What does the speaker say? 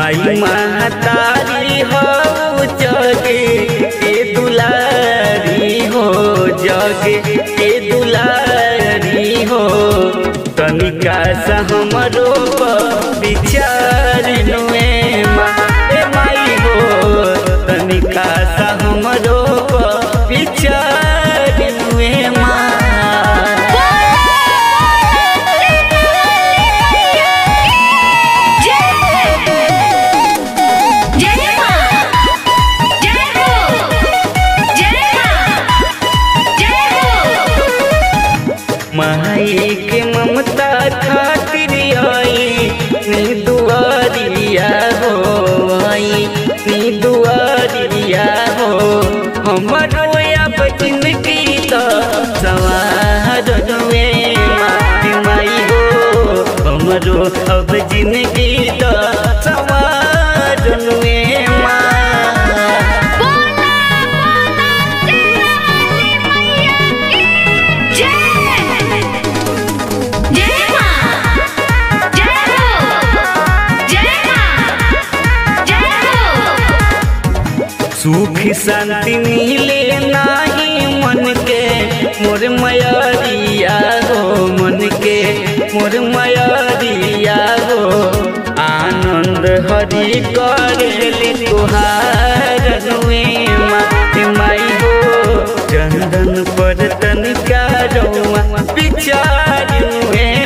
माई महतारी हो जगे के दुलारी हो जगे के दुलारी हो तनिका सा हमरो विचार नुए माए माई हो तनिका सा हमरो विचार नुए माँ जय मां जय हो जय मां जय हो माई के ममता खातिर आई नी दुआरिया हो आई नी दुआरिया हो हमरो अब जिंदगी तो सवार नुए माई माई हो हमरो अब जिंदगी तो सवार नुए माँ बोला बोला तेरा मैया की जय जय मां जय हो जय मां जय हो सुख शांति मिले नाही मन के मोर मयरिया हो मन के मोर मयरिया हो आनंद हरि करेली तुहार नुए माते माई हो चंदन पर तनिका रौआ विचार नुए